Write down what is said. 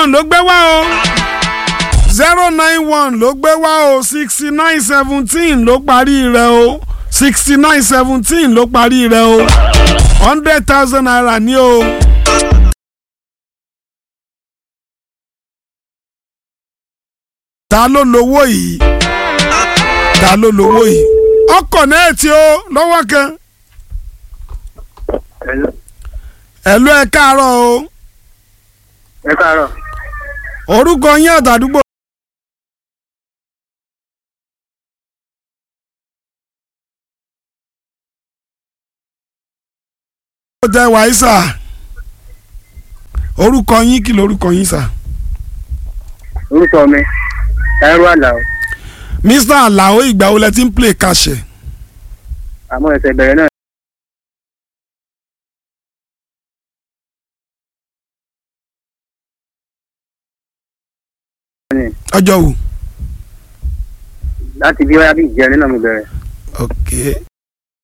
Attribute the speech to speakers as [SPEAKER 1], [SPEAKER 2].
[SPEAKER 1] one ló gbé wá o zero nine one ló gbé wá o sixty nine seventeen ló parí rẹ̀ o sixty nine seventeen ló parí rẹ̀ o hundred thousand naira ní o. ta ló lówó yìí ta ló lówó yìí ọkọ̀ náà tí ó lọ́wọ́ kan
[SPEAKER 2] Hello.
[SPEAKER 1] ẹ̀lú ẹ̀ káàárọ̀ o
[SPEAKER 2] ẹ káàárọ̀
[SPEAKER 1] orúkọ yín àtàdúgbò. ó jẹ́ wàísà orúkọ yín kí lorúkọ yín sà.
[SPEAKER 2] orúkọ mi Táírò Àlàó
[SPEAKER 1] mr alao ìgbà wo lẹ ti ń play kàṣẹ.
[SPEAKER 2] àmọ́ ẹsẹ̀ bẹ̀rẹ̀ náà ni
[SPEAKER 1] ọjọ́ wo.
[SPEAKER 2] láti bí wáyà bí ìjẹrin náà mo bẹ̀rẹ̀
[SPEAKER 1] ok